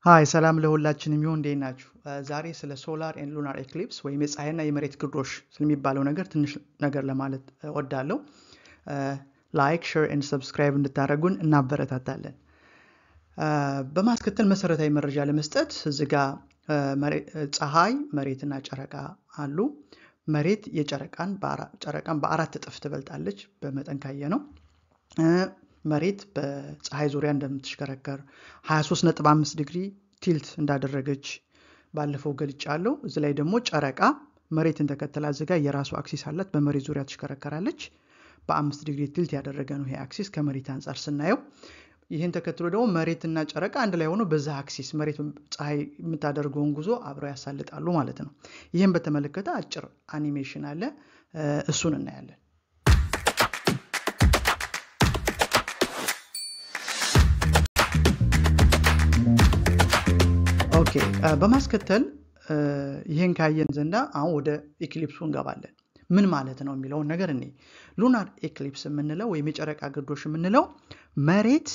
ሀይ ሰላም ለሁላችንም ይሁን። እንዴት ናችሁ? ዛሬ ስለ ሶላር ኤንድ ሉናር ኤክሊፕስ ወይም የፀሐይና የመሬት ግርዶሽ ስለሚባለው ነገር ትንሽ ነገር ለማለት እወዳለሁ። ላይክ፣ ሼር ኤንድ ሰብስክራይብ እንድታደርጉን እናበረታታለን። በማስከተል መሰረታዊ መረጃ ለመስጠት እዚህ ጋ ፀሐይ፣ መሬትና ጨረቃ አሉ። መሬት የጨረቃን ጨረቃን በአራት እጥፍ ትበልጣለች በመጠን ካየ ነው። መሬት በፀሐይ ዙሪያ እንደምትሽከረከር 23.5 ዲግሪ ቲልት እንዳደረገች ባለፈው ገልጫለሁ። እዚ ላይ ደግሞ ጨረቃ መሬትን ተከትላ እዚጋ የራሱ አክሲስ አላት። በመሬት ዙሪያ ትሽከረከራለች። በአምስት ዲግሪ ቲልት ያደረገ ነው ይሄ አክሲስ ከመሬት አንጻር ስናየው። ይህን ተከትሎ ደግሞ መሬትና ጨረቃ አንድ ላይ ሆኖ በዛ አክሲስ መሬት ፀሐይ የምታደርገውን ጉዞ አብረው ያሳልጣሉ ማለት ነው። ይህን በተመለከተ አጭር አኒሜሽን አለ፣ እሱን እናያለን። ኦኬ በማስከተል ይህን ካየን ዘንዳ አሁን ወደ ኤክሊፕሱ እንገባለን። ምን ማለት ነው የሚለውን ነገር እኔ ሉናር ኤክሊፕስ የምንለው ወይም የጨረቃ ግርዶሽ የምንለው መሬት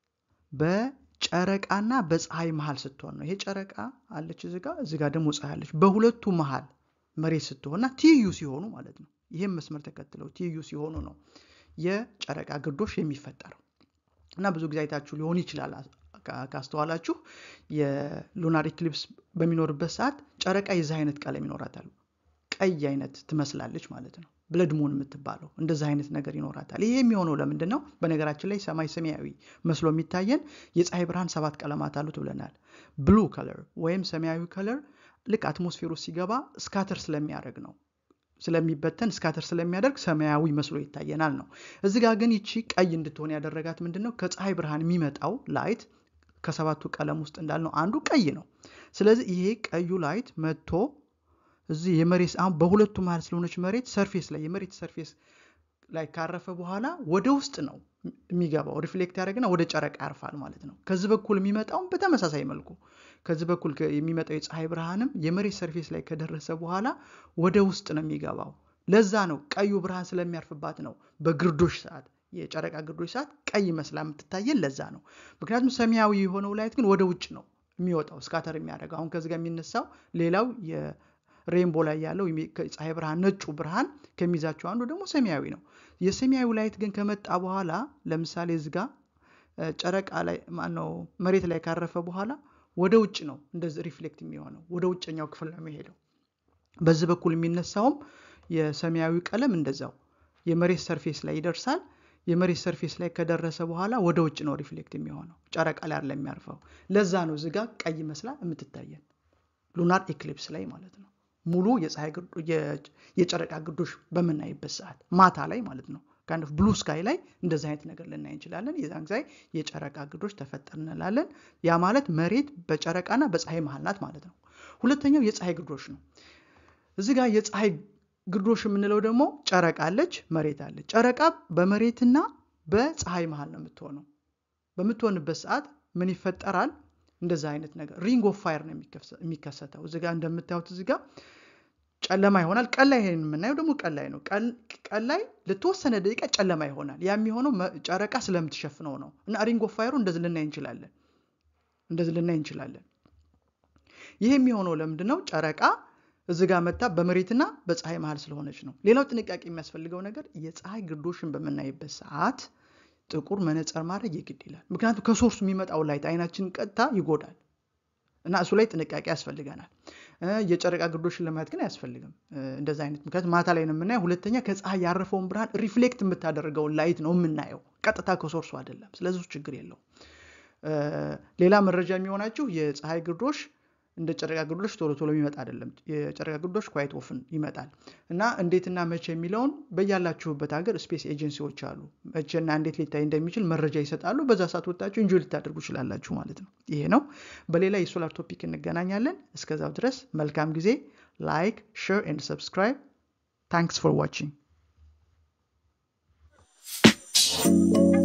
በጨረቃና በፀሐይ መሀል ስትሆን ነው። ይሄ ጨረቃ አለች እዚጋ፣ እዚጋ ደግሞ ፀሐይ አለች። በሁለቱ መሀል መሬት ስትሆንና ትይዩ ሲሆኑ ማለት ነው። ይህም መስመር ተከትለው ትይዩ ሲሆኑ ነው የጨረቃ ግርዶሽ የሚፈጠረው እና ብዙ ጊዜ አይታችሁ ሊሆን ይችላል ካስተዋላችሁ የሉናር ኢክሊፕስ በሚኖርበት ሰዓት ጨረቃ የዚህ አይነት ቀለም ይኖራታል። ቀይ አይነት ትመስላለች ማለት ነው። ብለድ ሙን የምትባለው እንደዚህ አይነት ነገር ይኖራታል። ይሄ የሚሆነው ለምንድን ነው? በነገራችን ላይ ሰማይ ሰማያዊ መስሎ የሚታየን የፀሐይ ብርሃን ሰባት ቀለማት አሉት ብለናል። ብሉ ከለር ወይም ሰማያዊ ከለር ልክ አትሞስፌር ውስጥ ሲገባ ስካተር ስለሚያደርግ ነው ስለሚበተን ስካተር ስለሚያደርግ ሰማያዊ መስሎ ይታየናል ነው። እዚህ ጋር ግን ይቺ ቀይ እንድትሆን ያደረጋት ምንድን ነው? ከፀሐይ ብርሃን የሚመጣው ላይት ከሰባቱ ቀለም ውስጥ እንዳልነው አንዱ ቀይ ነው። ስለዚህ ይሄ ቀዩ ላይት መጥቶ እዚህ የመሬት አሁን በሁለቱ መሀል ስለሆነች መሬት ሰርፌስ ላይ የመሬት ሰርፌስ ላይ ካረፈ በኋላ ወደ ውስጥ ነው የሚገባው። ሪፍሌክት ያደረግና ወደ ጨረቃ ያርፋል ማለት ነው። ከዚህ በኩል የሚመጣውም በተመሳሳይ መልኩ ከዚህ በኩል የሚመጣው የፀሐይ ብርሃንም የመሬት ሰርፌስ ላይ ከደረሰ በኋላ ወደ ውስጥ ነው የሚገባው። ለዛ ነው ቀዩ ብርሃን ስለሚያርፍባት ነው በግርዶሽ ሰዓት የጨረቃ ግርዶሽ ሰዓት ቀይ መስላ የምትታየን ለዛ ነው። ምክንያቱም ሰማያዊ የሆነው ላይት ግን ወደ ውጭ ነው የሚወጣው ስካተር የሚያደርገው። አሁን ከዚህ ጋር የሚነሳው ሌላው የሬንቦ ላይ ያለው ፀሐይ ብርሃን ነጩ ብርሃን ከሚይዛቸው አንዱ ደግሞ ሰማያዊ ነው። የሰማያዊ ላይት ግን ከመጣ በኋላ ለምሳሌ እዚህ ጋር ጨረቃ ላይ ማነው መሬት ላይ ካረፈ በኋላ ወደ ውጭ ነው እንደዚህ ሪፍሌክት የሚሆነው ወደ ውጭኛው ክፍል ነው የሚሄደው። በዚህ በኩል የሚነሳውም የሰማያዊ ቀለም እንደዛው የመሬት ሰርፌስ ላይ ይደርሳል። የመሬት ሰርፌስ ላይ ከደረሰ በኋላ ወደ ውጭ ነው ሪፍሌክት የሚሆነው ጨረቃ ላይ አይደለም የሚያርፈው። ለዛ ነው እዚጋ ቀይ መስላ የምትታየን ሉናር ኤክሊፕስ ላይ ማለት ነው። ሙሉ የጨረቃ ግርዶሽ በምናይበት ሰዓት ማታ ላይ ማለት ነው። ካንድ ብሉ ስካይ ላይ እንደዚህ አይነት ነገር ልናይ እንችላለን። የዛን ጊዜ የጨረቃ ግርዶሽ ተፈጠር እንላለን። ያ ማለት መሬት በጨረቃና በፀሐይ መሀል ናት ማለት ነው። ሁለተኛው የፀሐይ ግርዶሽ ነው። እዚህ ጋር የፀሐይ ግርዶሽ የምንለው ደግሞ ጨረቃ አለች፣ መሬት አለች። ጨረቃ በመሬትና በፀሐይ መሀል ነው የምትሆነው። በምትሆንበት ሰዓት ምን ይፈጠራል? እንደዛ አይነት ነገር ሪንግ ኦፍ ፋየር ነው የሚከሰተው። እዚጋ እንደምታዩት እዚጋ ጨለማ ይሆናል። ቀን ላይ ይሄን የምናየው ደግሞ ቀን ላይ ነው። ቀን ላይ ለተወሰነ ደቂቃ ጨለማ ይሆናል። ያ የሚሆነው ጨረቃ ስለምትሸፍነው ነው። እና ሪንግ ኦፍ ፋየሩ እንደዚህ ልናይ እንችላለን፣ እንደዚህ ልናይ እንችላለን። ይህ የሚሆነው ለምንድን ነው? ጨረቃ እዚ ጋር መታ በመሬትና በፀሐይ መሀል ስለሆነች ነው። ሌላው ጥንቃቄ የሚያስፈልገው ነገር የፀሐይ ግርዶሽን በምናይበት ሰዓት ጥቁር መነጽር ማድረግ የግድ ይላል። ምክንያቱም ከሶርሱ የሚመጣው ላይት አይናችንን ቀጥታ ይጎዳል እና እሱ ላይ ጥንቃቄ ያስፈልገናል። የጨረቃ ግርዶሽን ለማየት ግን አያስፈልግም እንደዚ አይነት ምክንያቱም ማታ ላይ ነው የምናየው። ሁለተኛ ከፀሐይ ያረፈውን ብርሃን ሪፍሌክት የምታደርገውን ላይት ነው የምናየው፣ ቀጥታ ከሶርሱ አይደለም። ስለዚህ ችግር የለውም። ሌላ መረጃ የሚሆናችሁ የፀሐይ ግርዶሽ እንደ ጨረቃ ግርዶሽ ቶሎ ቶሎ የሚመጣ አይደለም። የጨረቃ ግርዶሽ ኳይት ኦፍን ይመጣል እና እንዴትና መቼ የሚለውን በያላችሁበት ሀገር ስፔስ ኤጀንሲዎች አሉ። መቼና እንዴት ሊታይ እንደሚችል መረጃ ይሰጣሉ። በዛ ሰዓት ወጣችሁ እንጆይ ልታደርጉ ይችላላችሁ ማለት ነው። ይሄ ነው። በሌላ የሶላር ቶፒክ እንገናኛለን። እስከዛው ድረስ መልካም ጊዜ። ላይክ፣ ሼር ኤንድ ሰብስክራይብ። ታንክስ ፎር ዋቺንግ